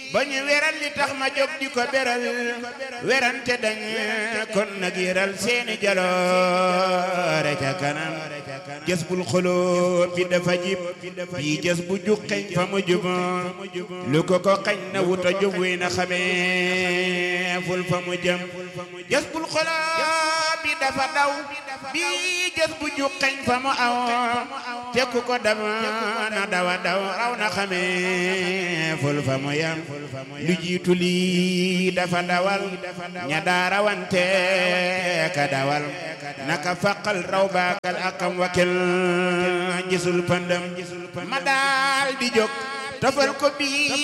ba ñu weral li tax ma jóg di ko beral werante dañ kon nag yëral seeni jaloore ca kanam jës bul xoloo bi dafa jib bii jës bu juqeñ fa mu jub lu ko ko xañ na wuta jub wi na xamee ful fa mu jëm jës bul xoloo bi dafa daw bii jës bu juqeñ fa mu aw te ku ko dab na dawa daw raw na xamee ful fa mu yam lu jiitu lii dafa dawal ña daarawante ka dawal naka faqal raw baakal akam wakil gisul pandam ma daal di jóg tofal ko bii